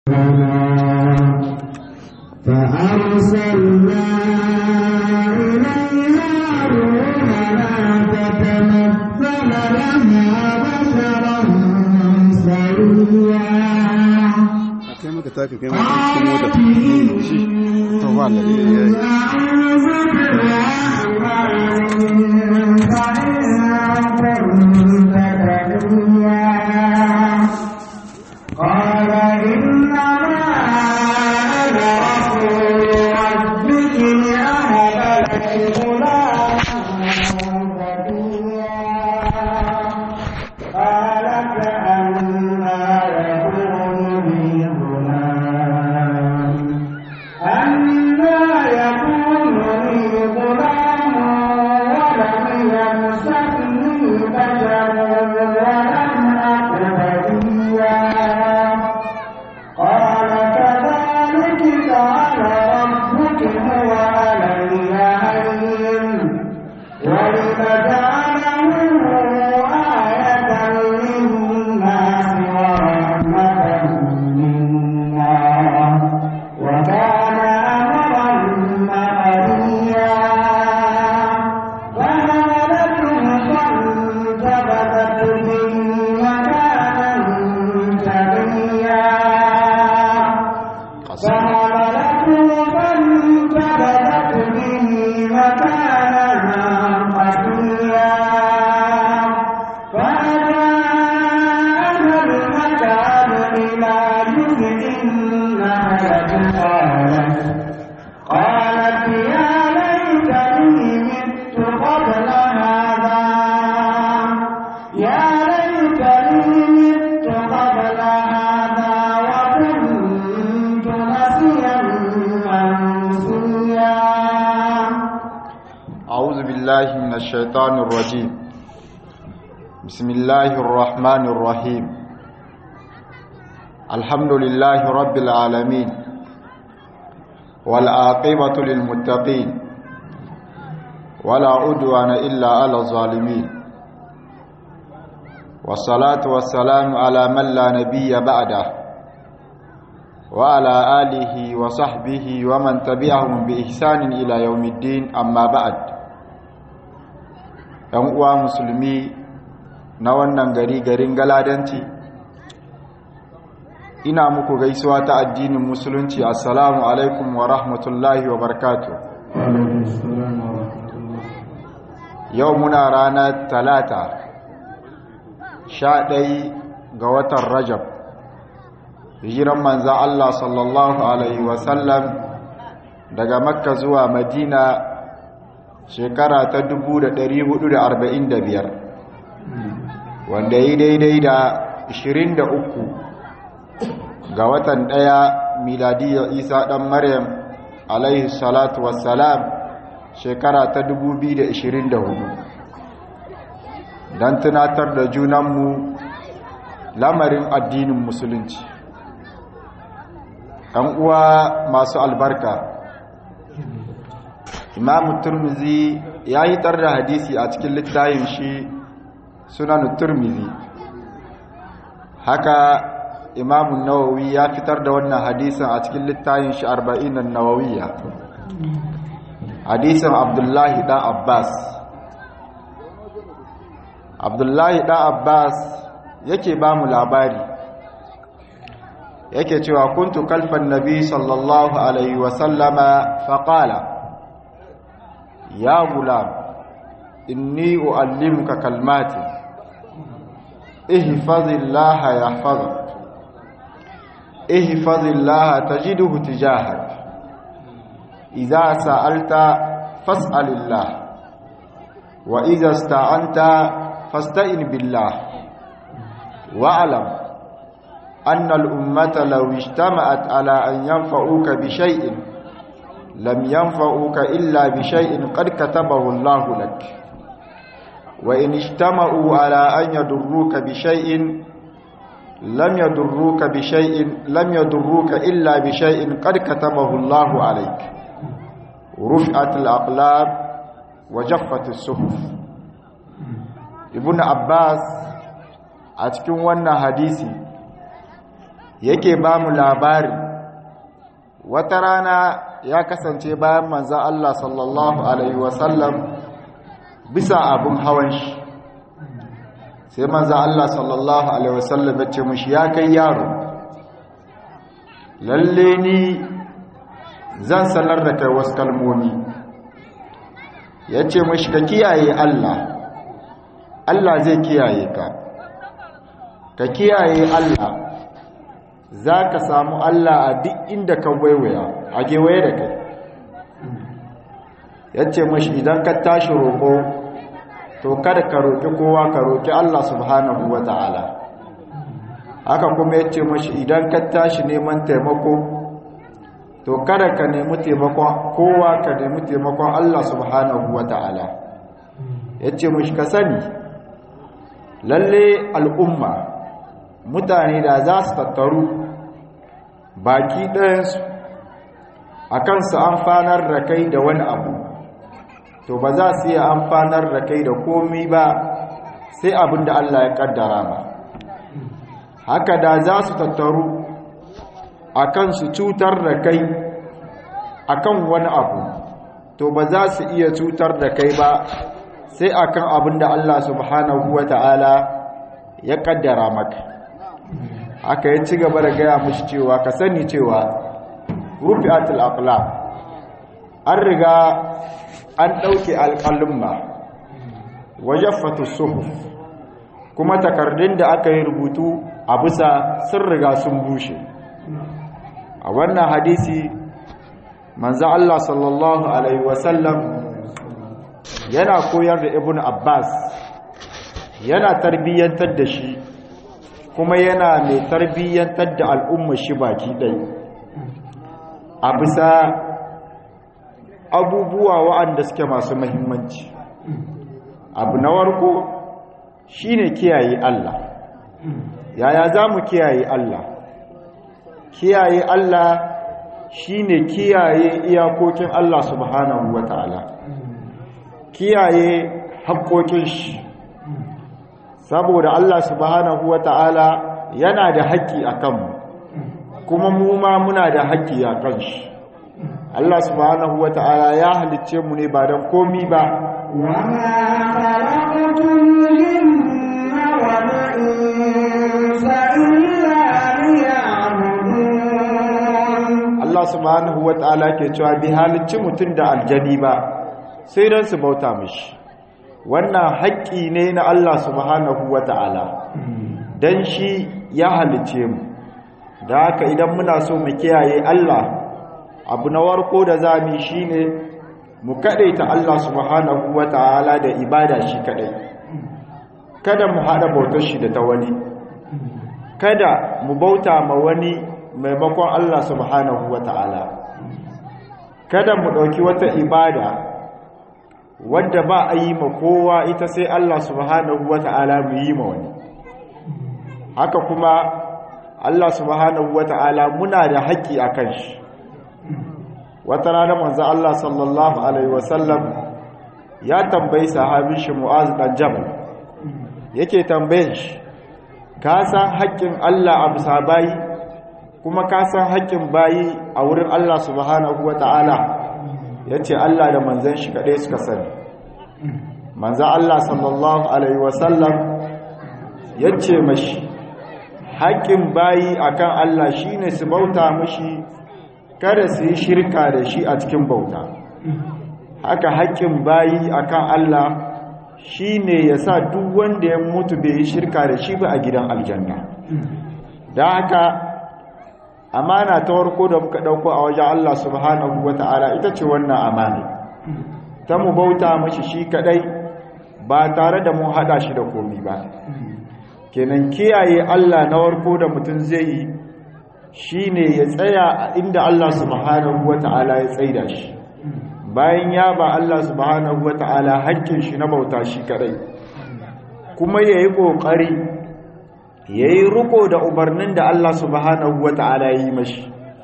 فأرسلنا إليها روحنا فتمثل لها بشرا سويا kai maka taka kai maka cikin mota shi to ba da yayi قال إنما أنا رسول ربك لأهب لك غلاما زكيا قال كأنا يكون لي غلام أنا يكون لي غلام ولم يمسسني بشر ولم أك بغيا قال كذلك قال ربك هو علي هين ولنجعله آية للناس ورحمة منا وكان أمرا مقضيا فهملته فانتبذت به مكانا شريا فحملته فانتبذت به مكانا قصيا فأجاءها المكان إلى جزء النخلة قالت قالت يا ليتني مت قبل هذا يا ليتني مت قبل هذا وكنت نسيا منسيا أعوذ بالله من الشيطان الرجيم بسم الله الرحمن الرحيم الحمد لله رب العالمين والعاقبة للمتقين ولا عدوان إلا على الظالمين والصلاة والسلام على من لا نبي بعده وعلى آله وصحبه ومن تبعهم بإحسان إلى يوم الدين أما بعد ‘yan uwa musulmi na wannan gari garin galadanci ina muku gaisuwa ta addinin musulunci assalamu alaikum wa rahmatullahi wa barkatu yau muna ranar talata sha ɗai ga watan rajab hijiran manza Allah sallallahu Alaihi wasallam daga makka zuwa madina shekara ta 445 wanda yi daidai da 23 ga watan ɗaya miladiyar isa ɗan maryam alaihi salatu wassalam shekara ta 2024 don tunatar da junanmu lamarin addinin musulunci ‘yan uwa masu albarka imamu turmizi ya yi tar da hadisi a cikin littayin shi sunan turmizi haka imamu nawawi ya fitar da wannan hadisin a cikin littayin shi arba'in nawawiya hadisin abdullahi ɗan abbas abdullahi ɗan abbas yake ba mu labari yake cewa kuntu kalfan nabi sallallahu alaihi wasallama faƙala ya gulam inni uallimuka kalmatin ihfazillaha yahfazuk ihfazillaha tajiduhu tijahak idza sa'alta fas'alillah wa idza ista'anta fasta'in billah wa'lam anna al-ummata law ijtama'at ala an yanfa'uka bi shay'in لم ينفعوك إلا بشيء قد كتبه الله لك وإن اجتمعوا على أن يضروك بشيء لم يضروك بشيء لم يضروك إلا بشيء قد كتبه الله عليك رفعت الأقلام وجفت الصحف ابن عباس a cikin wannan hadisi yake ba mu labari wata rana ya kasance bayan manzan Allah sallallahu Alaihi wasallam bisa abin hawan shi sai manzan Allah sallallahu Alaihi wasallam ya ce mushi ya kai yaro lalle ni zan sanar da kai wasu kalmomi ya ce mushi ka kiyaye Allah Allah zai kiyaye ka ka kiyaye Allah za ka samu Allah a duk inda ka waiwaya a gewaye da kai ya ce mashi idan ka tashi roƙo to kada ka roƙi kowa ka roƙi Allah subhanahu wa ta'ala haka kuma ya ce mashi idan ka tashi neman taimako to kada ka nemi taimakon kowa ka nemi taimakon Allah subhanahu wa ta'ala ya ce mashi ka sani lalle al'umma mutane da za su tattaru baki ɗayansu a kansu amfanar da kai da wani abu to ba za su iya amfanar da kai da komi ba sai abin da Allah ya ƙaddara ba haka da za su tattaru a kansu cutar da kai a kan wani abu to ba za su iya cutar da kai ba sai akan abin da Allah subhanahu wa ta'ala ya ƙaddara maka aka yi ci gaba da gaya mushi cewa ka sani cewa rufi atul aqlam an riga an ɗauke alƙalumma wajaffatu suhuf kuma takardun da aka yi rubutu a bisa sun riga sun bushe a wannan hadisi manzo Allah sallallahu alaihi wasallam yana koyar da ibnu abbas yana tarbiyyantar da shi kuma yana mai tarbiyyantar da al'umma shi baki ɗai a bisa abubuwa wa'anda suke masu mahimmanci abu na warko shi ne kiyaye Allah yaya za mu kiyaye Allah kiyaye Allah shi ne kiyaye iyakokin Allah subhanahu wa ta'ala kiyaye haƙoƙin shi saboda Allah subhanahu wa ta'ala yana da haƙƙi a kanmu kuma mu ma muna da haƙƙi a kan shi Allah subhanahu wa ta'ala ya halicce mu ne ba don komi ba Allah subhanahu wa ta'ala ke cewa bi halicci mutum da aljani ba sai don su bauta mishi wannan haƙƙi ne na Allah subhanahu wa ta'ala don shi ya halice mu da haka idan muna so mu kiyaye Allah abu na warko da zami shi ne mu kaɗaita Allah subhanahu wa ta'ala da ibada shi kaɗai kada mu haɗa bautar shi da ta wani kada mu bauta ma wani maimakon Allah subhanahu wa ta'ala kada mu ɗauki wata ibada wadda ba a yi ma kowa ita sai Allah subhanahu wa ta'ala mu yi ma wani haka kuma Allah subhanahu wa ta'ala muna da haƙƙi a kan shi wata rana manzo Allah sallallahu alaihi wasallam ya tambayi sahabin shi Mu'az dan Jabal yake tambayin shi ka san haƙƙin Allah a bisa bayi kuma ka san haƙƙin bayi a wurin Allah subhanahu wa ta'ala ya ce Allah da manzan shi kaɗai suka sani manzan Allah sallallahu Alaihi wasallam ya ce mashi haƙƙin bayi akan Allah shi ne su bauta mashi kada su yi shirka da shi a cikin bauta haka haƙƙin bayi akan Allah shi ne ya sa duk wanda ya mutu bai yi shirka da shi ba a gidan aljanna da haka amana ta warko da muka dauko a wajen Allah subhanahu wata'ala ita ce wannan amana ta mu bauta mashi shi kadai ba tare da mu hada shi da komi ba kenan kiyaye Allah na warko da mutum zai yi shine ya tsaya inda Allah subhanahu wata'ala ya tsaida shi bayan ya ba Allah subhanahu wata'ala hakkin shi na bauta shi kadai kuma yayi kokari ya yi riko da umarnin da Allah subhanahu wa ta'ala yi mashi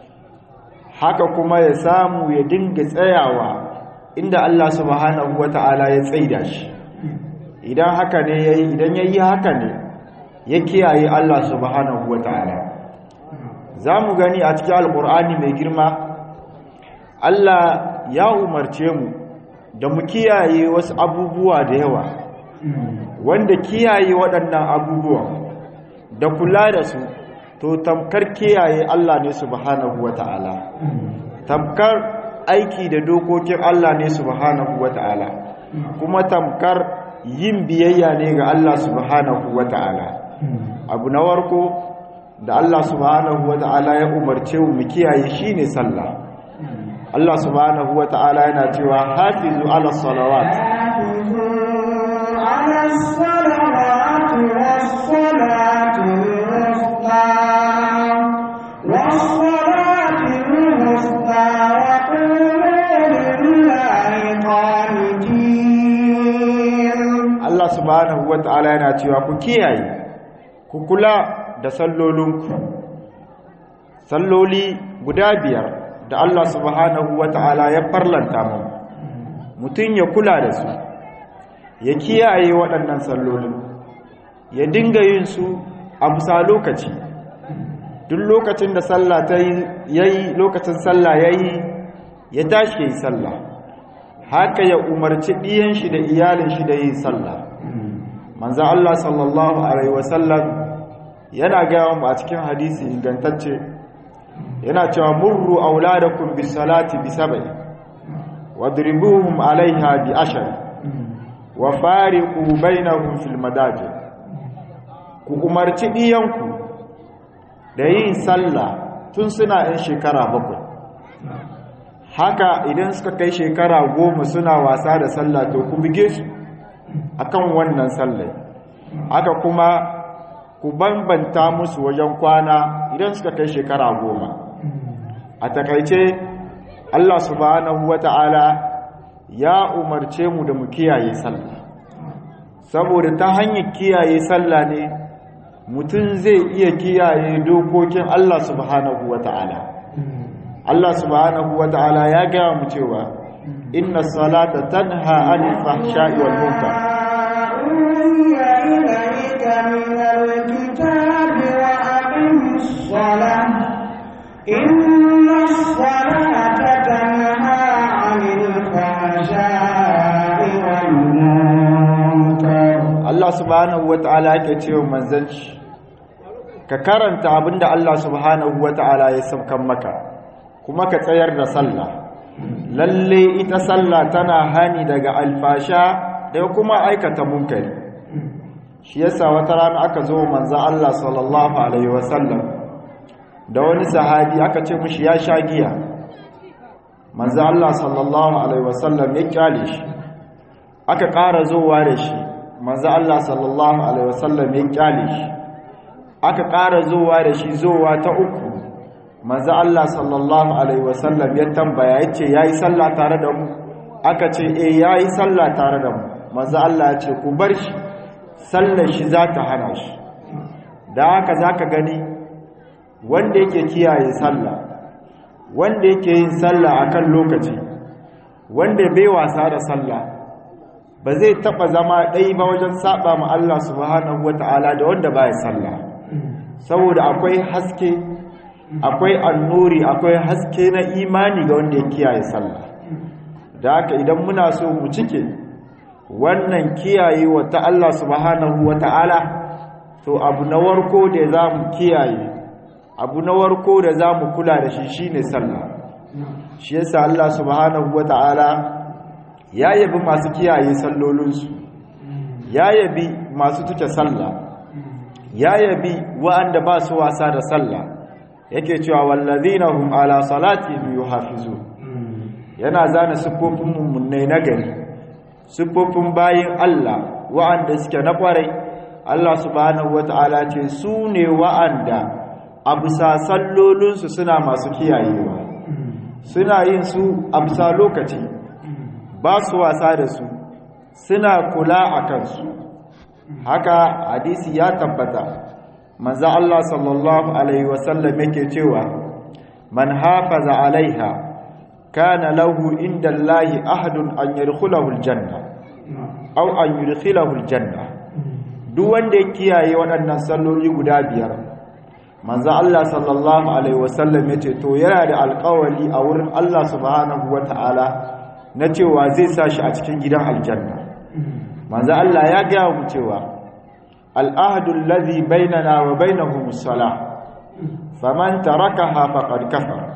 haka kuma ya samu ya dinga tsayawa inda Allah subhanahu wa ta'ala ya tsaida shi idan haka ne ya yi idan ya yi haka ne ya kiyaye Allah subhanahu wa ta'ala za mu gani a cikin alkur'ani mai girma Allah ya umarce mu da mu kiyaye wasu abubuwa da yawa wanda kiyaye waɗannan abubuwa da kula da su to tamkar kiyaye Allah ne subhanahu wata'ala tamkar aiki da dokokin Allah ne subhanahu wata'ala kuma tamkar yin biyayya ne ga Allah subhanahu wata'ala abu na warko da Allah subhanahu wata'ala ya umarce mu kiyaye shine sallah Allah subhanahu wata'ala yana cewa hafizu ala salawat على الصلوات والصلاة الوسطى والصلاة الوسطى وقولوا لله قانتين Allah subhanahu wata'ala yana cewa ku kiyaye ku kula da sallolinku salloli guda biyar da Allah subhanahu wata'ala ya farlanta mu mutum ya kula da su ya kiyaye waɗannan sallolin ya dinga yin su a bisa lokaci duk lokacin da sallah ta yi lokacin sallah yayi ya tashi yayi sallah haka ya umarci ɗiyan shi da iyalin shi da yin sallah manzan Allah sallallahu Alaihi wasallam yana gaya mu a cikin hadisi ingantacce yana cewa murru auladakum bis salati bi sab'i wadribuhum alaiha bi ashar wa fariqu bainahum fil madajid ku umarci ɗiyanku da yin sallah tun suna yan shekara bakwai haka idan suka kai shekara goma suna wasa da sallah to ku buge su akan wannan sallai haka kuma ku bambanta musu wajen kwana idan suka kai shekara goma a takaice Allah subhanahu wata'ala ya umarce mu da mu kiyaye sallah saboda ta hanyar kiyaye sallah ne mutum zai iya kiyaye dokokin Allah subhanahu wata'ala Allah subhanahu wata'ala ya gaya mu cewa inna salata tanha anil fahsha'i wal munkar أوحي إليك من الكتاب وأقم الصلاة إن الصلاة تنهى عن الفحشاء والمنكر Allah subhanahu wata'ala yake cewa manzon shi ka karanta abinda Allah subhanahu wata'ala ya saukan maka kuma ka tsayar da sallah lalle ita sallah tana hani daga alfasha da kuma aikata munkari shi yasa wata rana aka zo manzon Allah sallallahu alaihi wasallam da wani sahabi aka ce mishi ya sha giya manzon Allah sallallahu alaihi wasallam ya kyale shi aka ƙara zowa da shi manzo Allah sallallahu alaihi wasallam ya kyale shi aka ƙara zuwa da shi zuwa ta uku manzo Allah sallallahu alaihi wasallam ya tambaya yace yayi sallah tare da mu aka ce eh yayi sallah tare da mu manzo Allah ya ce ku bar shi sallar shi za ta hana shi da haka zaka gani wanda yake kiyaye sallah wanda yake yin sallah akan lokaci wanda bai wasa da sallah ba zai taba zama ɗai ba wajen saba ma Allah subhanahu wata'ala da wanda ba ya sallah saboda akwai haske akwai annuri akwai haske na imani ga wanda ya kiyaye sallah da haka idan muna so mu cike wannan kiyaye wata Allah subhanahu wata'ala to abu na warko da za mu kiyaye abu na warko da za mu kula da shi shine sallah shi yasa Allah subhanahu wata'ala ya yabi masu kiyaye sallolinsu ya yabi masu tuke sallah ya yabi wa'anda ba su wasa da sallah yake cewa wallazina hum ala salatihim yuhafizun yana zana siffofin mummunai na gari siffofin bayin Allah wa'anda suke na kwarai Allah subhanahu wata'ala ce su ne wa'anda a bisa sallolinsu suna masu kiyayewa suna yin su a bisa lokaci ba su wasa da su suna kula a kansu haka hadisi ya tabbata manzo Allah sallallahu alaihi wasallam yake cewa man hafaza alaiha kana lahu inda Allahi ahadun an yadkhulahu aljanna aw an yudkhilahu aljanna duk wanda ya kiyaye waɗannan salloli guda biyar manzo Allah sallallahu alaihi wasallam yace to yana da alƙawari a wurin Allah subhanahu wataala na cewa zai sa shi a cikin gidan aljanna manzo Allah ya ga mu cewa al'ahdu alladhi bainana wa bainahum as-salah faman tarakaha faqad kafara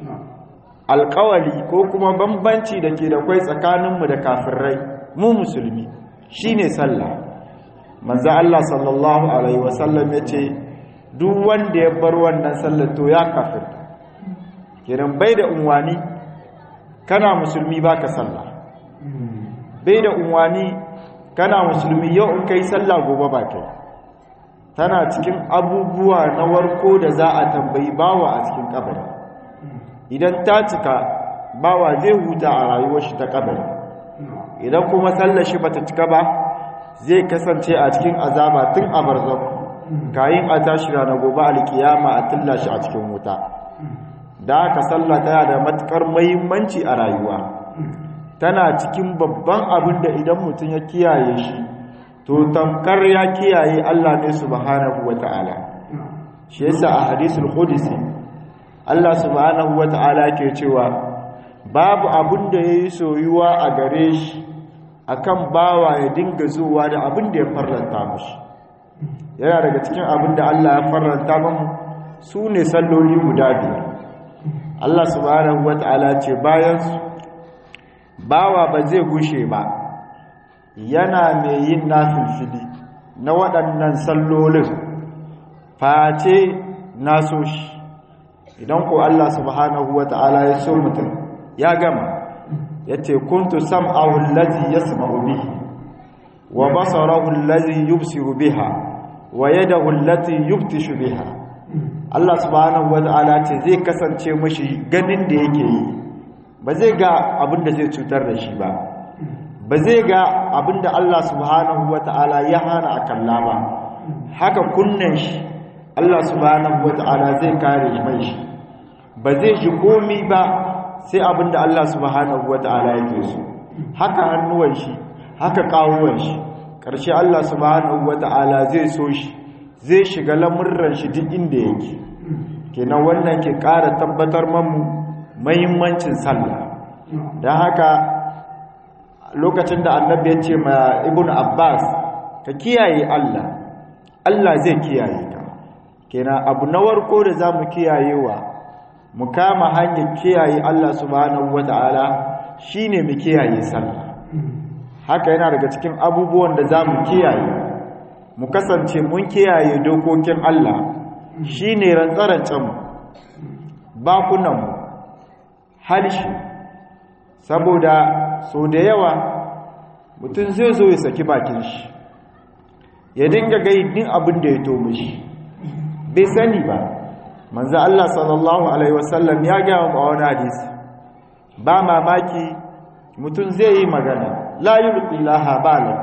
alƙawari ko kuma bambanci da ke da kwai tsakaninmu da kafirai mu musulmi shine sallah manzo Allah sallallahu alaihi wasallam yace duk wanda ya bar wannan sallar to ya kafir kiran bai da unwani kana musulmi baka sallah bai da unwani kana musulmi yau in kai sallah gobe ba kai tana cikin abubuwa na warko da za a tambayi bawa a cikin kabari idan ta cika bawa zai huta a rayuwar shi ta kabari idan kuma sallar shi bata cika ba zai kasance a cikin azaba tun a barzakh kayin a tashi ranar gobe alkiyama a tilla shi a cikin wuta da aka sallah tana da matukar muhimmanci a rayuwa tana cikin babban abin da idan mutum ya kiyaye shi to tamkar ya kiyaye Allah ne subhanahu wata'ala shi yasa a hadisul qudsi Allah subhanahu wata'ala ke cewa babu abin da yayi soyuwa a gare shi akan bawa ya dinga zuwa da abin da ya farlanta mashi yana daga cikin abin da Allah ya faranta mamu su ne salloli guda biyar Allah subhanahu wata'ala ce bayan su bawa ba zai gushe ba yana mai yin nafilfili na waɗannan sallolin face naso shi idan ko Allah subhanahu wata'ala ya so mutum ya gama yace kuntu sam'ahu allazi yasma'u bihi wa basarahu allazi yubsiru biha wa yadahu allati yubtishu biha Allah subhanahu wata'ala ce zai kasance mashi ganin da yake yi ba zai ga abin da zai cutar da shi ba ba zai ga abin da Allah subhanahu wata'ala ya hana a kalla ba haka kunnen shi Allah subhanahu wata'ala zai kare mai shi ba zai ji komi ba sai abin da Allah subhanahu wata'ala yake so haka hannuwan shi haka kawuwan shi ƙarshe Allah subhanahu wata'ala zai so shi zai shiga lamurran shi duk inda yake kenan wannan ke ƙara tabbatar mamu mahimmancin sallah don haka lokacin da annabi ya ce ma ibn abbas ka kiyaye Allah Allah zai kiyaye ka kenan abu na warko da za mu kiyayewa mu kama hanyar kiyaye Allah subhanahu wata'ala shine mu kiyaye sallah haka yana daga cikin abubuwan da za mu kiyaye mu kasance mun kiyaye dokokin Allah shi ne rantsarancen bakunanmu halshi saboda so da yawa mutum zai zo ya saki bakin shi ya dinga gaidin abin da ya tomi shi bai sani ba manzo Allah sallallahu alaihi wasallam ya gaya wa wani hadisi ba mamaki mutum zai yi magana la yulqillaha bala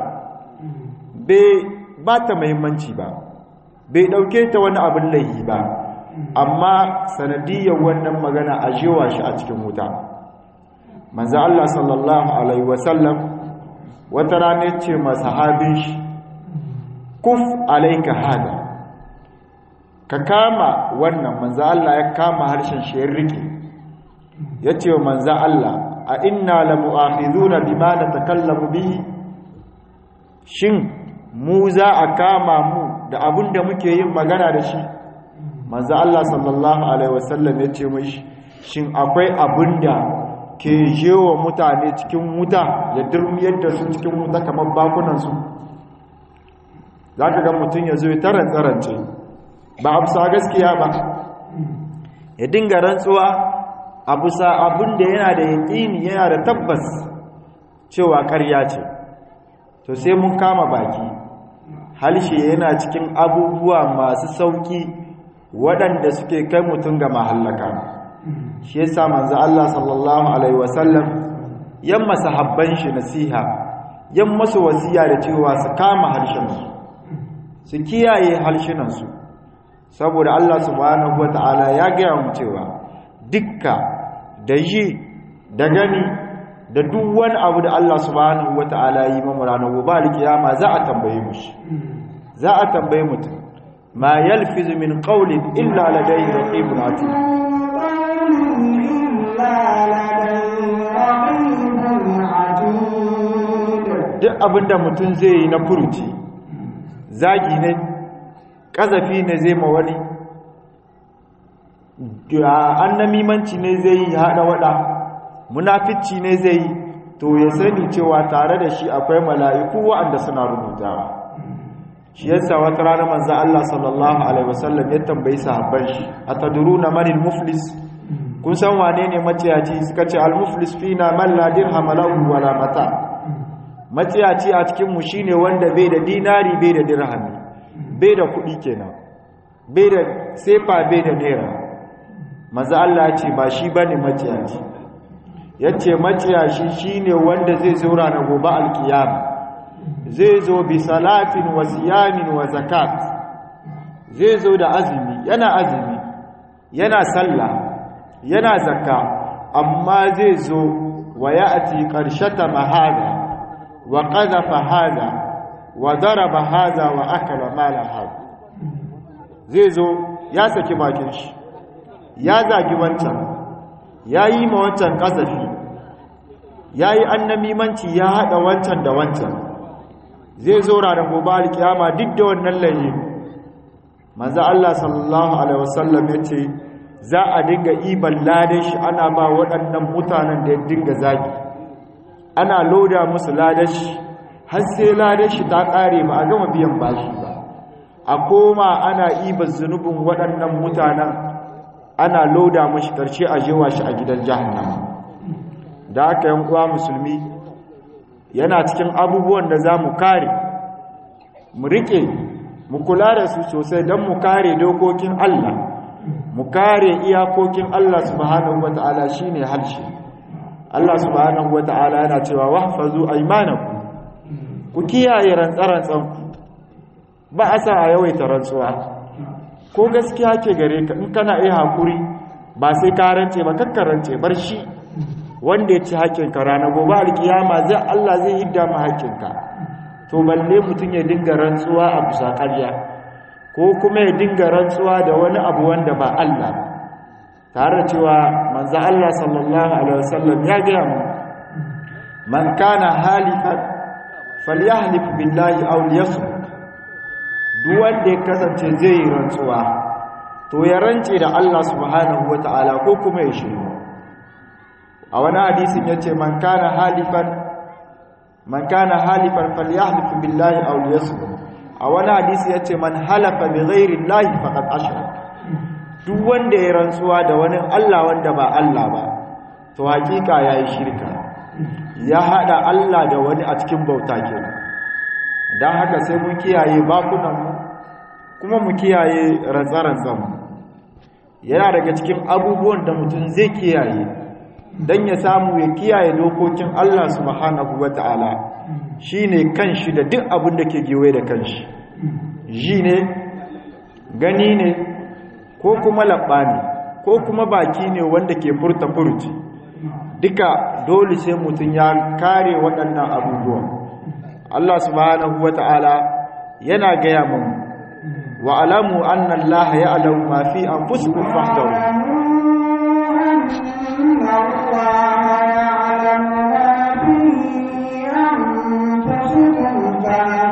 bai ba ta muhimmanci ba bai dauke ta wani abin laihi ba amma sanadiyar wannan magana a jewa shi a cikin wuta manzo Allah sallallahu alaihi wasallam wata rana ce ma sahabin shi kuf alayka hada ka kama wannan manzo Allah ya kama harshen shi ya rike yace wa manzo Allah a inna la mu'akhiduna bima natakallamu bihi shin mu za a kama mu da abin da muke yin magana da shi manzo Allah sallallahu alaihi wasallam ya ce mishi shin akwai abin da ke jewa mutane cikin wuta ya durmiyar da su cikin wuta kamar bakunan su zaka ga mutun ya zo ya tarantsa rance ba amsa gaskiya ba ya dinga rantsuwa a bisa abin da yana da yaƙini yana da tabbas cewa ƙarya ce to sai mun kama baki halshe yana cikin abubuwa masu sauƙi waɗanda suke kai mutum ga mahallaka shi yasa manzo Allah sallallahu alaihi wasallam yan masahabban shi nasiha yan masu wasiya da cewa su kama harshensu su kiyaye harshenansu saboda Allah subhanahu wataala ya gaya mu cewa dukka da yi da gani da duk wani abu da Allah subhanahu wata'ala yi mamu ranar gobe alkiyama za a tambaye mu shi za a tambaye mutum ma yalfizu min qawlin illa ladayhi raqibun atid duk abinda mutum zai yi na furuci zagi ne ƙazafi ne zai ma wani annamimanci ne zai yi haɗa waɗa munafici ne zai yi to ya sani cewa tare da shi akwai mala'iku waɗanda suna rubutawa shi yasa wata rana manzo Allah sallallahu alaihi wasallam ya tambayi sahabban shi atadruna manil muflis kun san wane ne maciyaci suka ce al muflis fina man la dirham lahu wala mata maciyaci a cikin mu shine wanda bai da dinari bai da dirhami bai da kuɗi kenan bai da sefa bai da naira manzo Allah ya ce ba shi bane maciyaci yace maciyashi shine wanda zai zo ranar gobe alkiyama zai zo bi salatin wa siyamin wa zakat zai zo da azumi yana azumi yana sallah yana zakka amma zai zo wa ya'ti qarshata mahada wa qadhafa hada wa daraba hada wa akala mala hada zai zo ya saki bakin shi ya zagi wancan yayi ma wancan kasafi yayi annamimanci ya hada wancan da wancan zai zo ranar gobe alkiyama duk da wannan layi manzo Allah sallallahu alaihi wasallam yace za a dinga iban ladan shi ana ba waɗannan mutanen da ya dinga zagi ana loda musu ladan shi har sai ladan shi ta ƙare ba a gama biyan bashi ba a koma ana iban zunubin waɗannan mutanen ana loda mashi karshe a jewa shi a gidan jahannama da aka yan uwa musulmi yana cikin abubuwan da za mu kare mu riƙe mu kula da su sosai don mu kare dokokin Allah mu kare iyakokin Allah subhanahu wata'ala shine harshe Allah subhanahu wata'ala yana cewa wahfazu aymanakum ku kiyaye rantsarantsan ba a sa a yawaita rantsuwa ko gaskiya ke gare ka in kana iya hakuri ba sai ka rance ba kakkarance bar shi wanda ya ci haƙƙinka rana gobe alkiyama zai Allah zai hidda ma haƙƙinka to balle mutum ya dinga rantsuwa a bisa ƙarya ko kuma ya dinga rantsuwa da wani abu wanda ba Allah tare da cewa manzo Allah sallallahu alaihi wasallam ya ga mu man kana halifan falyahlif billahi aw liyasmut duk wanda ya kasance zai yi rantsuwa to ya rance da Allah subhanahu wataala ko kuma ya shiru a wani hadisin ya ce man kana halifan man kana halifan falyahlif billahi aw liyasmut a wani hadisi ya ce man halafa bi ghairi llahi faqad ashrak duk wanda ya rantsuwa da wani Allah wanda ba Allah ba to hakika yayi shirka ya hada Allah da wani a cikin bauta kenan dan haka sai mun kiyaye bakunan mu kuma mu kiyaye rantsarantsan mu yana daga cikin abubuwan da mutum zai kiyaye don ya samu ya kiyaye dokokin Allah subhanahu wa ta'ala shi ne kanshi da duk abin da ke gewe da kanshi ji ne gani ne ko kuma labba ne ko kuma baki ne wanda ke furta furci duka dole sai mutum ya kare waɗannan abubuwan Allah subhanahu wa ta'ala yana gaya mu wa alamu annan laha ya alamu mafi an fuskun fahtaru إن الله يعلم ما في أنفسكم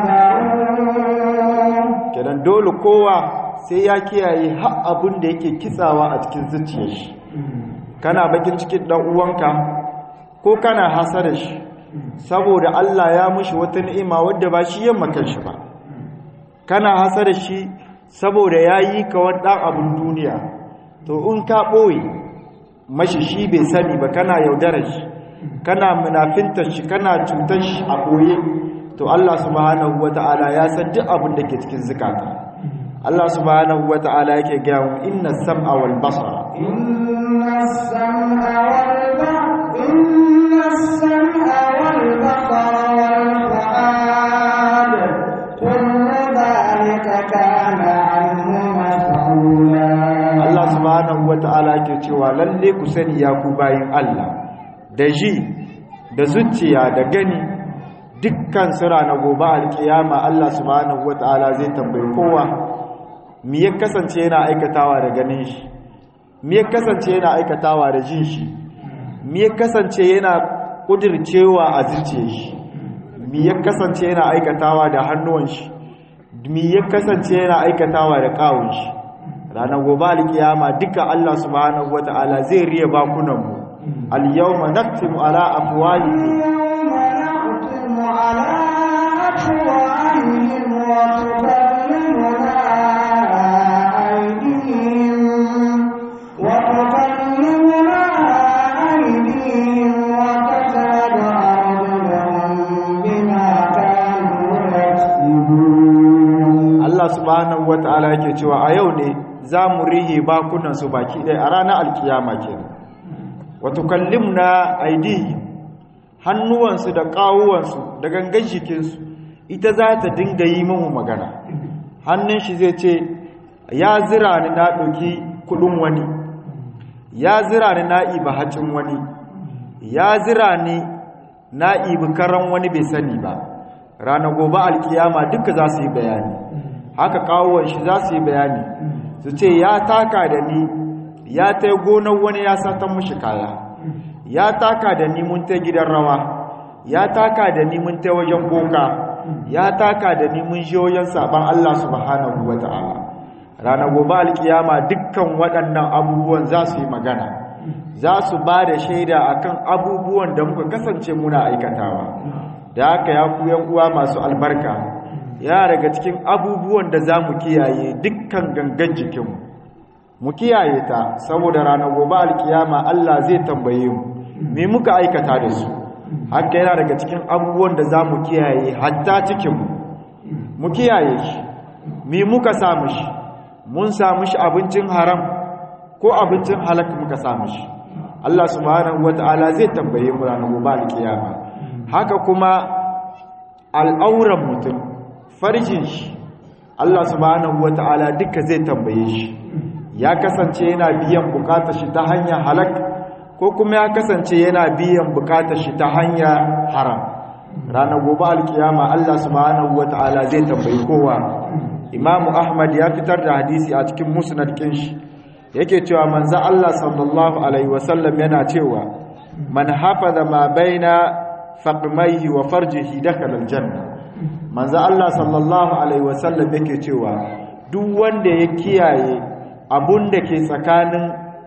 فاحذروه kenan dole kowa sai ya kiyaye har abin da yake kitsawa a cikin zuciyar shi kana bakin cikin dan uwanka ko kana hasara shi saboda Allah ya mushi wata ni'ima wadda ba shi yamma kanshi ba kana hasara shi saboda yayi ka wani dan abun duniya to in ka boye mashi shi bai sani ba kana yaudarar shi kana munafintar shi kana cutar shi a koye to Allah subhanahu wata'ala ya san duk abin da ke cikin zukata Allah subhanahu wata'ala yake gaya mu inna sam'a wal basara إن السمع والبصر إن السمع والبصر والفؤاد كل ذلك كان عنه مسؤولا Allah subhanahu wata'ala yake cewa lalle ku sani ya ku bayin Allah da ji da zuciya da gani dukkan sura na gobe alkiyama Allah subhanahu wata'ala zai tambayi kowa mi ya kasance yana aikatawa da ganin shi mi ya kasance yana aikatawa da jin shi mi ya kasance yana kudircewa a zuciyar shi mi ya kasance yana aikatawa da hannuwan shi mi ya kasance yana aikatawa da kawun shi ranar gobe alkiyama duka Allah subhanahu wata'ala zai riya bakunan mu al-yawma naktimu ala afwahihim يوم نختم على أفواههم وتكلمنا أيديهم وتكلمنا أيديهم وتشهد أرجلهم بما كانوا يكسبون Allah subhanahu wata'ala yake cewa a yau ne za mu rihe bakunan su baki ɗaya a ranar alkiyama kenan wa tukallimna aidihim hannuwansu da ƙawuwansu da gangan jikinsu ita za ta dinga yi mamu magana hannun shi zai ce ya zira ni na ɗauki kuɗin wani ya zira ni na ibi hacin wani ya zira ni na ibi karan wani bai sani ba ranar gobe alkiyama duka za su yi bayani haka kawuwan shi za su yi bayani su ce ya taka da ni ya ta gonar wani ya satan mushi kaya ya taka da ni mun ta gidan rawa ya taka da ni mun ta wajen boka ya taka da ni mun je wajen saban Allah subhanahu wata'ala ranar gobe alkiyama dukkan waɗannan abubuwan za su yi magana za su ba da shaida akan abubuwan da muka kasance muna aikatawa da haka ya ku yan uwa masu albarka ya daga cikin abubuwan da za mu kiyaye dukkan gangan jikinmu mu kiyaye ta saboda ranar gobe alkiyama Allah zai tambaye mu me muka aikata da su haka yana daga cikin abubuwan da za mu kiyaye hatta cikinmu mu kiyaye shi me muka samu shi mun samu shi abincin haram ko abincin halak muka samu shi Allah subhanahu wata'ala zai tambaye mu ranar gobe alkiyama haka kuma al'auran mutum farjin shi Allah subhanahu wata'ala duka zai tambaye shi ya kasance yana biyan bukatar shi ta hanyar halak ko kuma ya kasance yana biyan bukatar shi ta hanyar haram ranar gobe alkiyama Allah subhanahu wata'ala zai tambayi kowa Imam Ahmad ya fitar da hadisi a cikin musnad kin shi yake cewa manzo Allah sallallahu alaihi wasallam yana cewa man hafaza ma baina faqmaihi wa farjihi dakhala aljanna manzo Allah sallallahu alaihi wasallam yake cewa duk wanda ya kiyaye abun da ke tsakanin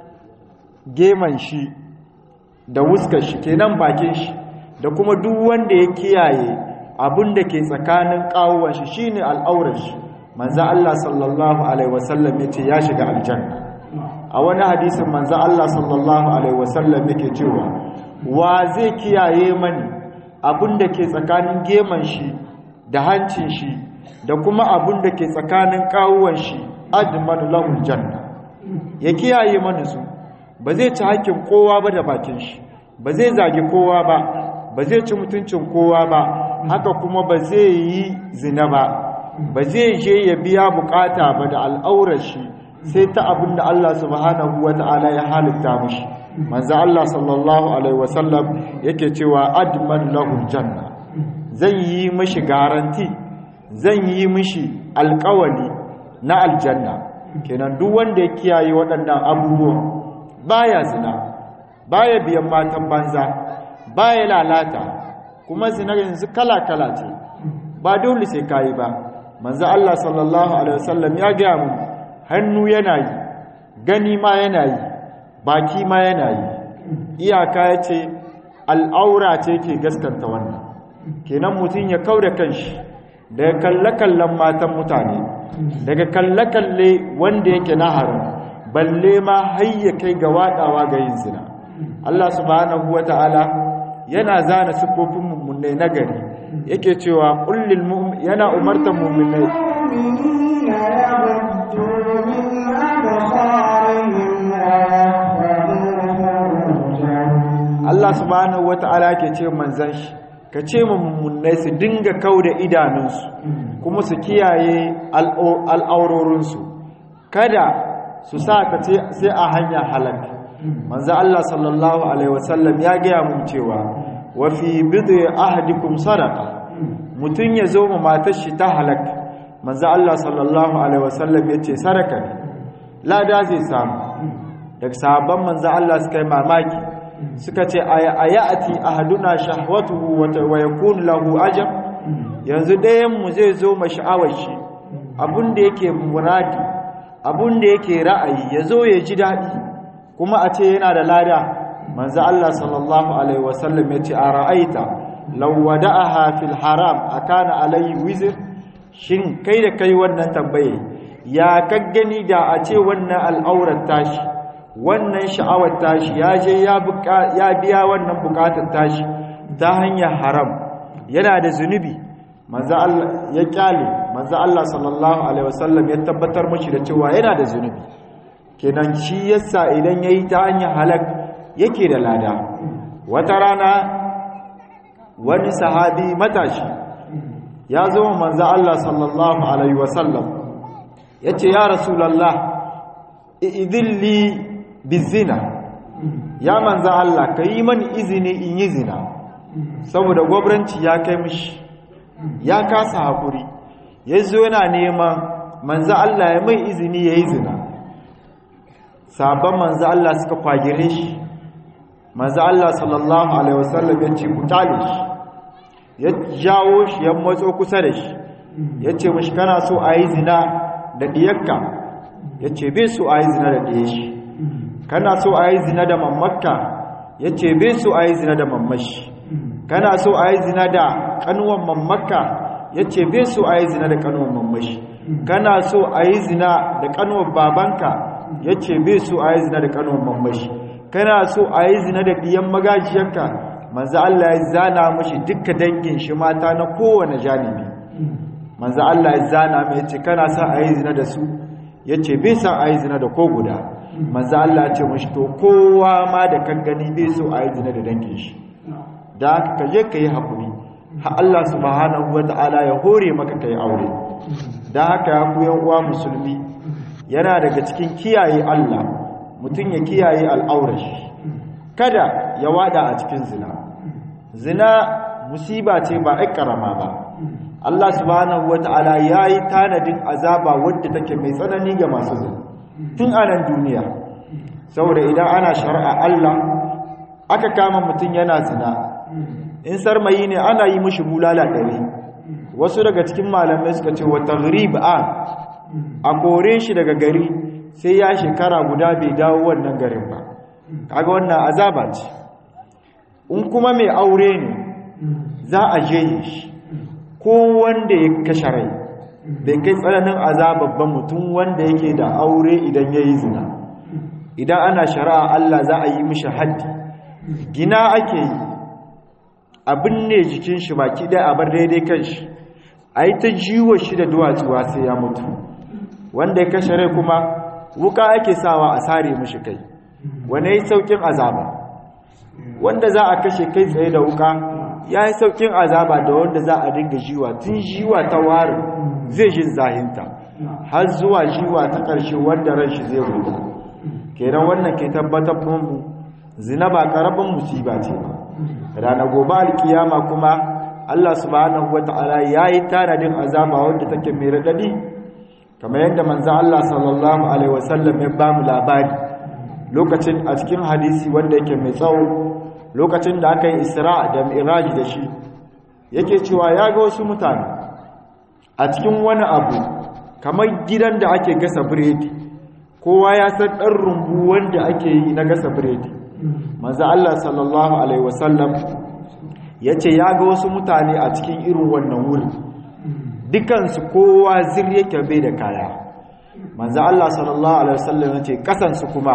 geman shi da wuskar shi kenan bakin shi da kuma duk wanda ya kiyaye abun da ke tsakanin kawuwan shi shine al'aurar shi manzo Allah sallallahu alaihi wasallam yace ya shiga aljanna a wani hadisin manzo Allah sallallahu alaihi wasallam yake cewa wa zai kiyaye mani abun da ke tsakanin geman shi da hancin shi da kuma abun da ke tsakanin kawuwan shi admanu lahul janna ya kiyaye mana su ba zai ci hakkin kowa ba da bakin shi ba zai zagi kowa ba ba zai ci mutuncin kowa ba haka kuma ba zai yi zina ba ba zai je ya biya bukata ba da al'aurar shi sai ta abin da Allah subhanahu wata'ala ya halitta mishi manzo Allah sallallahu alaihi wasallam yake cewa adman lahul janna zan yi mishi garanti zan yi mishi alkawali na aljanna kenan duk wanda ya kiyaye waɗannan abubuwan baya zina baya biyan matan banza baya lalata kuma zina yanzu kala-kala ce ba dole sai kayi ba manzo Allah sallallahu alaihi wasallam ya ga mu hannu yana yi gani ma yana yi baki ma yana yi iyaka yace al'aura ce ke gaskanta wannan kenan mutum ya kauda kanshi daga kalle-kallen matan mutane daga kalle-kalle wanda yake na haram balle ma hayya kai ga wadawa ga yin zina Allah subhanahu wata'ala yana zana sifofin mummunai nagari yake cewa kullil mu'min yana umartar mummunai المؤمنين يغضوا من أبصارهم ويحفظوا فروجهم Allah subhanahu wata'ala ke ce manzan shi ka ce mu mummunai su dinga kauda idanunsu kuma su kiyaye al'o- al'aurorinsu kada su sa ka ce sai a hanya halak manzo Allah sallallahu alaihi wasallam ya gaya mun cewa wa fi bid'i ahadikum sadaqa mutun ya zo ma matar shi ta halak manzo Allah sallallahu alaihi wasallam yace saraka ne lada zai samu daga sahabban manzo Allah suka yi mamaki suka ce ayati ahaduna shahwatuhu wa yakun lahu ajab yanzu ɗayan mu zai zo masha'awar shi abinda yake muradi abinda yake ra'ayi yazo ya ji dadi kuma a ce yana da lada manzo Allah sallallahu alaihi wasallam yace ara'aita law wada'aha fil haram akana alayhi wizr shin kai da kai wannan tambaye ya kaggani da a ce wannan al'aurar tashi wannan sha'awar tashi ya je ya biya wannan bukatar tashi ta hanyar haram yana da zunubi manzo Allah ya kyale manzo Allah sallallahu alaihi wasallam ya tabbatar mashi da cewa yana da zunubi kenan shi yasa idan yayi ta hanyar halak yake da lada wata rana wani sahabi matashi ya zo manzo Allah sallallahu alaihi wasallam yace ya rasulullah idilli bizina ya manzo Allah kai mani izini in yi zina saboda gwabranci ya kai mishi ya kasa hakuri yazo yana neman manzo Allah ya mai izini yayi zina sabon manzo Allah suka kwagire shi manzo Allah sallallahu alaihi wasallam ya ce ku tale shi ya jawo shi ya matso kusa da shi ya ce mashi kana so a yi zina da ɗiyarka ya ce bai so a yi zina da ɗiyar shi kana so a yi zina da mammakka ya ce bai so a yi zina da mammashi kana so a yi zina da ƙanuwan mammakka ya ce bai so a yi zina da ƙanuwan mammashi kana so a yi zina da ƙanuwan babanka ya ce bai so a yi zina da ƙanuwan mammashi kana so a yi zina da ɗiyan magajiyarka manzo Allah ya zana mashi dukkan dangin shi mata na kowane janibi manzo Allah ya zana mai yace kana sa ayi zina da su yace bai san ayi zina da ko guda manzo Allah ya ce mashi to kowa ma da kan gani bai so ayi zina da dangin shi da haka ka je kai hakuri ha Allah subhanahu wataala ya hore maka kai aure da haka ya ku yan uwa musulmi yana daga cikin kiyaye Allah mutum ya kiyaye al'aurar shi kada ya wada a cikin zina zina musiba ce ba ai karama ba Allah subhanahu wata'ala yayi tanadin azaba wadda take mai tsanani ga masu zina tun a nan duniya saboda idan ana shari'a Allah aka kama mutum yana zina in sarmayi ne ana yi mishi bulala ɗari wasu daga cikin malamai suka ce wa taghrib a a kore shi daga gari sai ya shekara guda bai dawo wannan garin ba kaga wannan azaba ce in kuma mai aure ne za a je shi ko wanda ya kashe rai bai kai tsananin azababban mutum wanda yake da aure idan ya yi zina idan ana shari'a Allah za a yi mishi haddi gina ake yi abin ne jikin shi baki ɗaya a bar daidai kan shi a yi ta jiwo shi da duwatsuwa sai ya mutu wanda ya kashe rai kuma wuka ake sawa a sare mishi kai wane yi saukin azaba wanda za a kashe kai tsaye da wuka ya yi saukin azaba da wanda za a dinga jiwa tun jiwa ta warin zai jin zahinta har zuwa jiwa ta ƙarshe wanda ran shi zai huta kenan wannan ke tabbatar mu zina ba ƙaramin musiba ce ba ranar gobe alkiyama kuma Allah subhanahu wata'ala ya yi tanadin azaba wanda take mai raɗaɗi kamar yadda manzan Allah sallallahu alaihi wasallam ya ba mu labari lokacin a cikin hadisi wanda yake mai tsawo lokacin da aka yi isra da mi'raj da shi yake cewa ya ga wasu mutane a cikin wani abu kamar gidan da ake gasa biredi kowa ya san ɗan rumbu wanda ake yi na gasa biredi manzo Allah sallallahu alaihi wasallam yace ya ga wasu mutane a cikin irin wannan wuri dukansu kowa zir yake bai da kaya manzo Allah sallallahu alaihi wasallam yace kasansu kuma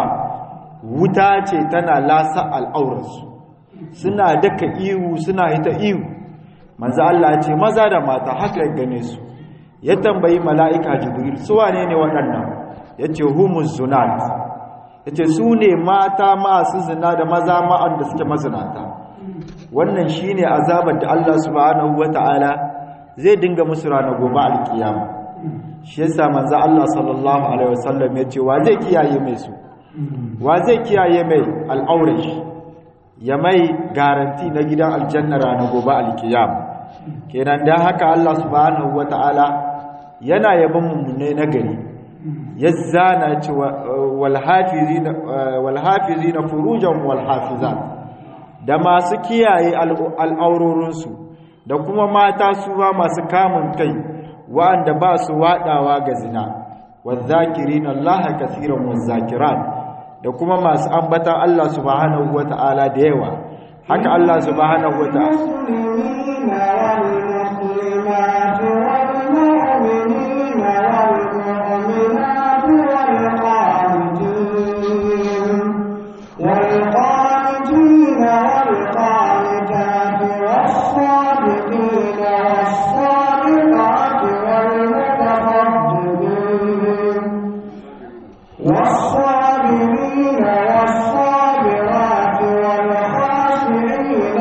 wuta ce tana lasa al'aurarsu suna daka ihu suna hita ihu manzo Allah ya ce maza da mata haka ya gane su ya tambayi mala'ika jibril su wane ne waɗannan yace humus zunat yace su ne mata masu zina da maza ma'an da suke mazinata wannan shine azabar da Allah subhanahu wataala zai dinga musu ranar gobe alkiyama shi yasa manzo Allah sallallahu alaihi wasallam yace wa zai kiyaye mai su wa zai kiyaye mai al'aurar shi ya mai garanti na gidan aljanna ranar gobe alkiyama kenan dan haka Allah subhanahu wataala yana yaban mummune na gari ya zana ce walhafizi na furujan walhafizat da masu kiyaye al'aurorinsu da kuma mata su ba masu kamun kai wa'anda ba su waɗawa ga zina wadzakirin Allah kasiran wadzakiran da kuma masu ambatan Allah subhanahu wata'ala da yawa haka Allah subhanahu wata'ala والقانتين والقانتات والصادقين والصادقات والمتصدقين والصابرين والصابرات والخاشعين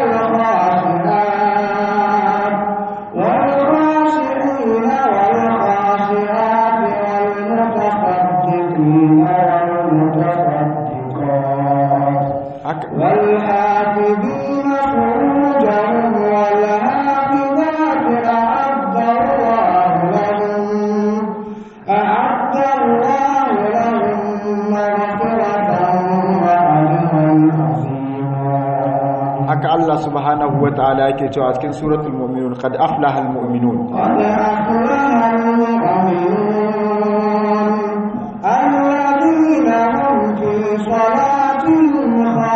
والخاشعات والخاشعين والخاشعات والمتصدقين والمتصدقات haka والحافظين فروجهم والحافظات أعد الله لهم أعد الله لهم مغفرة وأجرا عظيما haka Allah subhanahu wata'ala yake cewa cikin suratul mu'minun qad aflaha almu'minun قد أفلح المؤمنون الذين هم في صلاتهم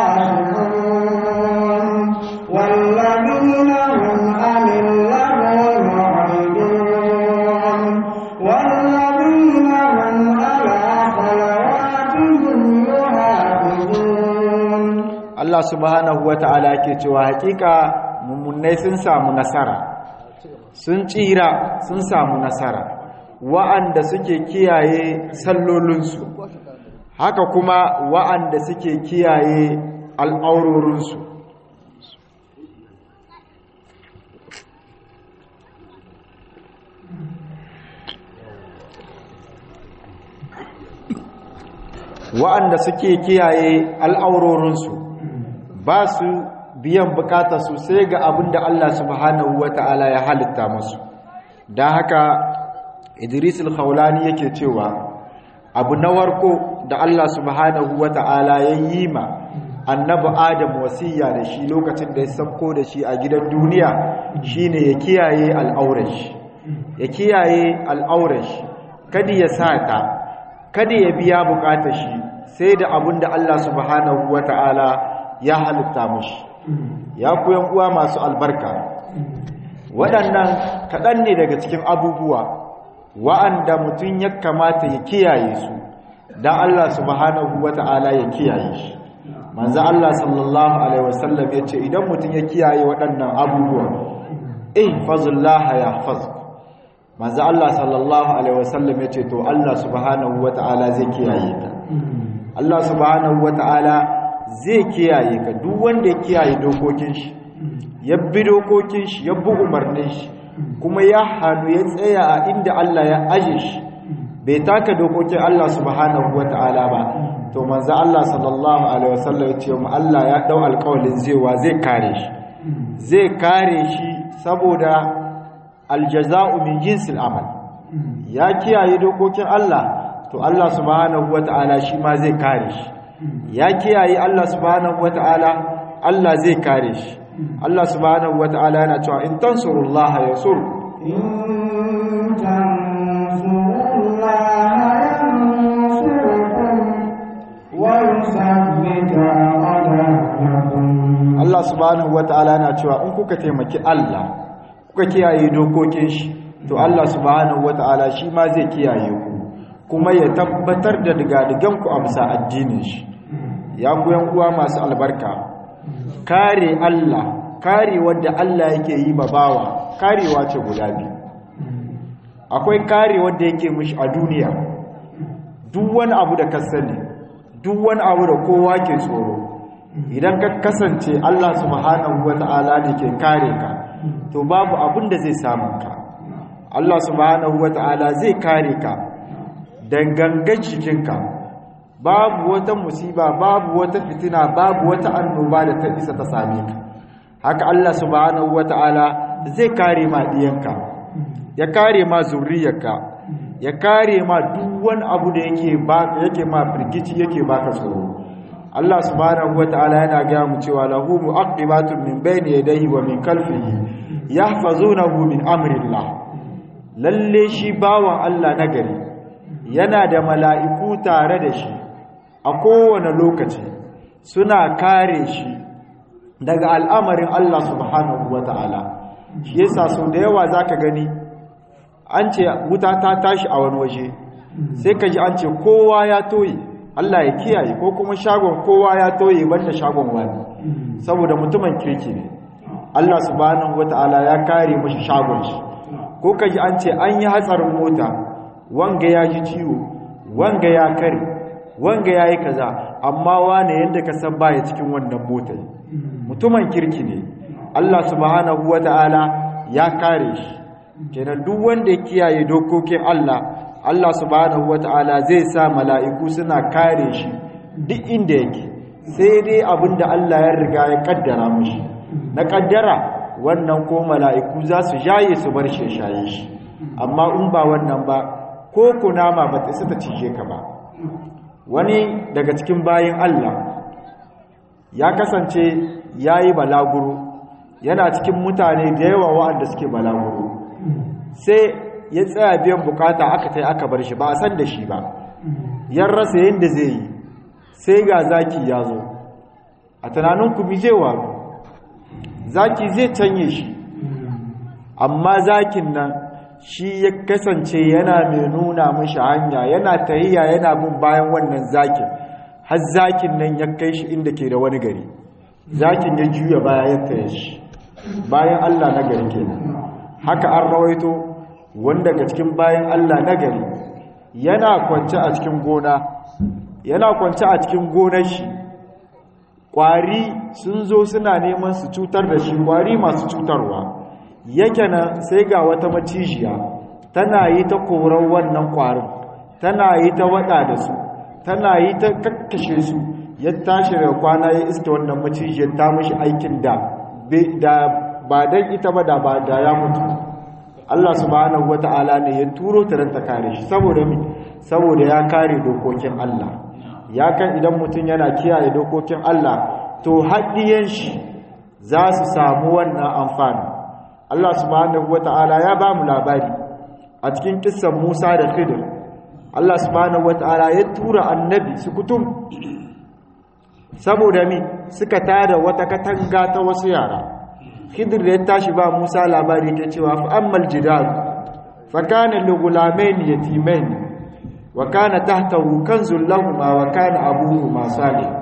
خاشعون والذين هم عن اللغو معرضون والذين هم على صلواتهم يحافظون Allah subhanahu wata'ala yake cewa hakika mummunai sun samu nasara sun tsira sun samu nasara wa'anda suke kiyaye sallolinsu haka kuma wa'anda suke kiyaye al'aurorinsu wa'anda suke kiyaye al'aurorinsu ba su biyan bukatarsu sai ga abin da Allah subhanahu wa ta'ala ya halitta musu don haka idris al-khawlani yake cewa abu na warko da Allah subhanahu wa ta'ala ya yi ma annabi adam wasiya da shi lokacin da ya sabko da shi a gidan duniya shine ya kiyaye al'aurashi ya kiyaye al'aurashi kada ya sata kada ya biya bukatar shi sai da abin da Allah subhanahu wa ta'ala ya halitta mushi ya kuyan uwa masu albarka waɗannan kaɗan ne daga cikin abubuwa wa'anda mutum ya kamata ya kiyaye su don Allah subhanahu wa ta'ala ya kiyaye shi manzo Allah sallallahu alaihi wasallam ya ce idan mutum ya kiyaye waɗannan abubuwa ihfazullaha yahfazuk manzo Allah sallallahu alaihi wasallam ya ce to Allah subhanahu wa ta'ala zai kiyaye ka Allah subhanahu wa ta'ala zai kiyaye ka duk wanda ya kiyaye dokokin shi ya bi dokokin shi ya bi umarnin shi kuma ya hannu ya tsaya a inda Allah ya aje shi bai taka dokokin Allah subhanahu wata'ala ba to manzo Allah sallallahu alaihi wasallam ya ce mu Allah ya dau alƙawarin zewa zai kare shi zai kare shi saboda aljaza'u min jinsil amal ya kiyaye dokokin Allah to Allah subhanahu wata'ala shi ma zai kare shi ya kiyaye Allah subhanahu wata'ala Allah zai kare shi Allah subhanahu wata'ala yana cewa in tansurullaha yansur إن تنصروا الله ينصركم ويثبت أقدامكم Allah subhanahu wata'ala yana cewa in kuka taimaki Allah kuka kiyaye dokokin shi to Allah subhanahu wata'ala shi ma zai kiyaye ku kuma ya tabbatar da digadigan ku a bisa addinin shi ya ku yan uwa masu albarka kare Allah kare wanda Allah yake yi ma bawa karewa ce guda biyu akwai kare wanda yake mishi a duniya duk wani abu da ka sani duk wani abu da kowa ke tsoro idan ka kasance Allah subhanahu wata'ala ne ke kare ka to babu abin da zai samu ka Allah subhanahu wata'ala zai kare ka dangangan jikinka babu wata musiba babu wata fitina babu wata annoba da ta isa ta same ka haka Allah subhanahu wata'ala zai kare ma diyanka ya kare ma zuriyarka ya kare ma duk wani abu da yake ba yake ma firgici yake baka tsoro Allah subhanahu wataala yana ga mu cewa lahu mu'aqibatun min bayni yadayhi wa min khalfihi yahfazunahu min amrillah lalle shi bawan Allah nagari yana da mala'iku tare da shi a kowane lokaci suna kare shi daga al'amarin Allah subhanahu wataala shi yasa sau da yawa zaka gani an ce wuta ta tashi a wani waje sai ka ji an ce kowa ya toye Allah ya kiyaye ko kuma shagon kowa ya toye banda shagon wani saboda mutumin kirki ne Allah subhanahu wata'ala ya kare mashi shagon shi ko ka ji an ce an yi hatsarin mota wanga ya ji ciwo wanga ya kare wanga ya yi kaza amma wane yadda ka san baya cikin wannan motar mutumin kirki ne Allah subhanahu wata'ala ya kare shi kenan duk wanda ya kiyaye dokokin Allah Allah subhanahu wata'ala zai sa mala'iku suna kare shi duk inda yake sai dai abinda Allah ya riga ya kaddara mishi na kaddara wannan ko mala'iku za su jaye su bar shi shaye shi amma in ba wannan ba ko kunama ba ta ta cije ka ba wani daga cikin bayin Allah ya kasance yayi balaguro yana cikin mutane da yawa waɗanda suke balaguro sai ya tsaya biyan bukata aka tai aka bar shi ba a san da shi ba yan rasa yadda zai yi sai ga zaki ya zo a tunaninku mi zai waru zaki zai canye shi amma zakin nan shi ya kasance yana mai nuna mashi hanya yana tahiya yana bin bayan wannan zakin har zakin nan ya kai shi inda ke da wani gari zakin ya juya baya ya taya shi bayan allah na gari kenan haka an rawaito wanda daga cikin bayan Allah na gari yana kwance a cikin gona yana kwance a cikin gonar shi ƙwari sun zo suna neman su cutar da shi ƙwari masu cutarwa yake nan sai ga wata macijiya tana yi ta korar wannan ƙwarin tana yi ta waɗa da su tana yi ta kakkashe su ya tashi da kwana ya iska wannan macijiyar ta mashi aikin da ba don ita ba da ba da ya mutu Allah subhanahu wata'ala ne ya turo ta ta kare shi saboda mi saboda ya kare dokokin Allah ya kan idan mutum yana kiyaye dokokin Allah to haddiyan shi za su samu wannan amfani Allah subhanahu wata'ala ya ba mu labari a cikin kissan Musa da Khidir Allah subhanahu wata'ala ya tura annabi su kutum saboda mi suka tada wata katanga ta wasu yara khidir da ya tashi ba musa labari ta cewa fa ammal jidal fa kana li gulamain yatimain wa kana tahtahu kanzul lahum wa kana abuhuma salih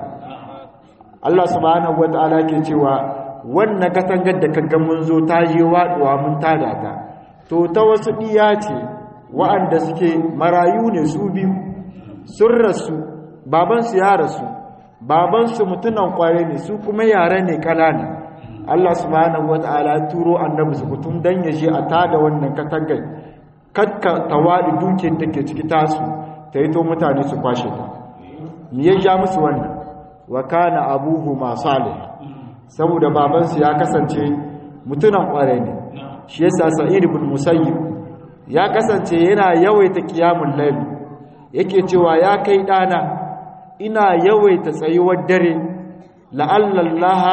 Allah subhanahu wataala ke cewa wannan katangar da kaga mun zo ta je waduwa mun tada ta to ta wasu diya ce wa'anda suke marayu ne su biyu sun rasu babansu ya rasu babansu mutunan kware ne su kuma yare ne kanana Allah subhanahu wata'ala turo annabi su kutum dan ya je a tada wannan katangar kakka tawadi dukiyar da ke ciki tasu ta yi to mutane su kwashe ta me ya ja musu wannan wa kana abuhu ma salih saboda babansu ya kasance mutunan kware ne shi yasa sa'id ibn musayyib ya kasance yana yawaita qiyamul layl yake cewa ya kai dana ina yawaita tsayuwar dare la'allallaha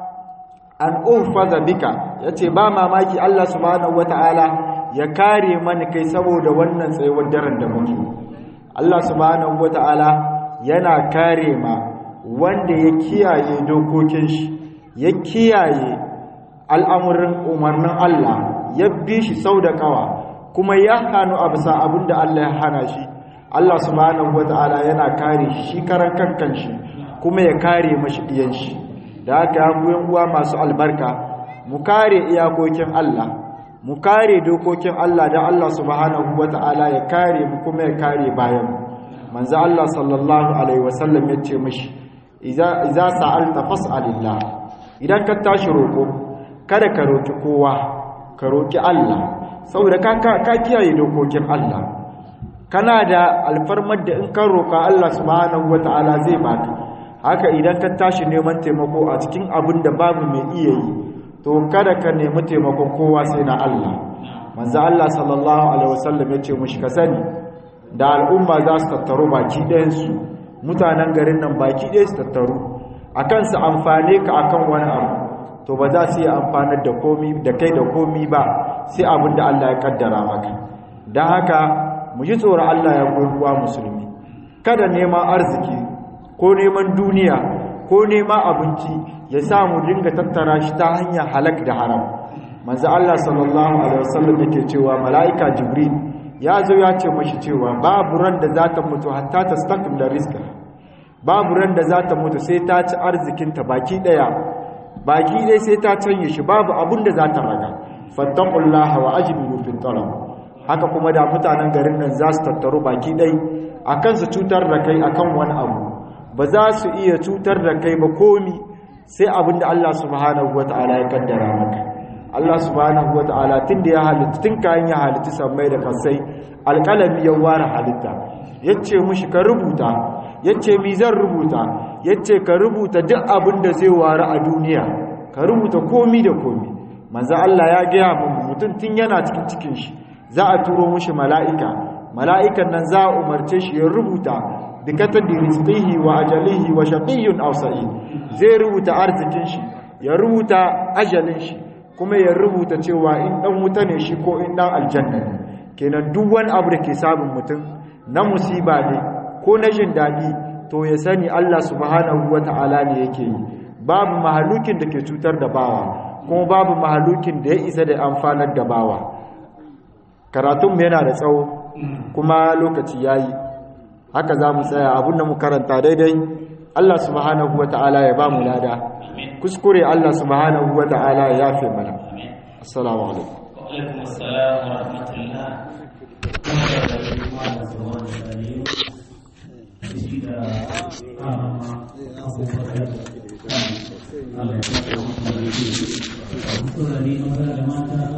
an uhfaza bika yace ba mamaki Allah subhanahu wataala ya kare mani kai saboda wannan tsayuwar daren da muke Allah subhanahu wataala yana kare ma wanda ya kiyaye dokokin shi ya kiyaye al'amuran umarnin Allah ya bi shi sau da kawa kuma ya hanu a bisa abinda Allah ya hana shi Allah subhanahu wataala yana kare shi shi karan kankan shi kuma ya kare mashi diyan shi da haka yan uwa masu albarka mu kare iyakokin Allah mu kare dokokin Allah da Allah subhanahu wata'ala ya kare mu kuma ya kare bayan mu manzo Allah sallallahu alaihi wasallam ya ce mishi idza idza sa'alta fas'alillah idan ka tashi roko kada ka roki kowa ka roki Allah saboda ka ka kiyaye dokokin Allah kana da alfarmar da in ka roka Allah subhanahu wata'ala zai baka haka idan ka tashi neman taimako a cikin abin da babu mai iya yi to kada ka nemi taimakon kowa sai na Allah manzo Allah sallallahu alaihi wasallam yace mushi ka sani da al'umma za su tattaru baki ɗayan su mutanen garin nan baki ɗaya su tattaru akan su amfane ka akan wani abu to ba za su yi amfanar da komi da kai da komi ba sai abin da Allah ya kaddara maka don haka mu ji tsoron Allah ya uwa musulmi kada neman arziki ko neman duniya ko neman abinci ya sa mu dinga tattara shi ta hanyar halak da haram manzo Allah sallallahu alaihi wasallam yake cewa mala'ika jibril ya zo ya ce mashi cewa babu ran da za ta mutu hatta ta stakmila rizqa babu ran da za ta mutu sai ta ci arzikinta baki daya baki dai sai ta canye shi babu abun da za ta raga fattaqullaha wa ajmilu fi talab haka kuma da mutanen garin nan za su tattaru baki dai akan su cutar da kai akan wani abu ba za su iya cutar da kai ba komi sai abin da Allah subhanahu wataala ya kaddara maka Allah subhanahu wataala tunda ya halitta tun kayan ya halitta sammai da kasai alƙalami ya ware halitta yace mushi ka rubuta yace mi zan rubuta yace ka rubuta duk abin da zai ware a duniya ka rubuta komi da komi manzo Allah ya gaya mu mutum tun yana cikin cikin shi za a turo mushi mala'ika mala'ikan nan za a umarce shi ya rubuta bi katadi rizqihi wa ajalihi wa shaqiyyun aw sa'id zai rubuta arzikin shi ya rubuta ajalin shi kuma ya rubuta cewa in dan wuta ne shi ko in dan aljanna ne kenan duk wani abu da ke samun mutum na musiba ne ko na jin daɗi to ya sani Allah subhanahu wata'ala ne yake yi babu mahalukin da ke cutar da bawa kuma babu mahalukin da ya isa da amfanar da bawa karatunmu yana da tsawo kuma lokaci yayi haka za mu tsaya abinda mu karanta daidai Allah subhanahu wata'ala ya ba mu lada kuskure Allah subhanahu wata'ala ya yafe mana assalamu alaikum wa alaikum assalam wa rahmatullah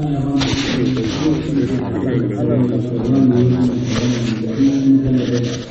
Thank you.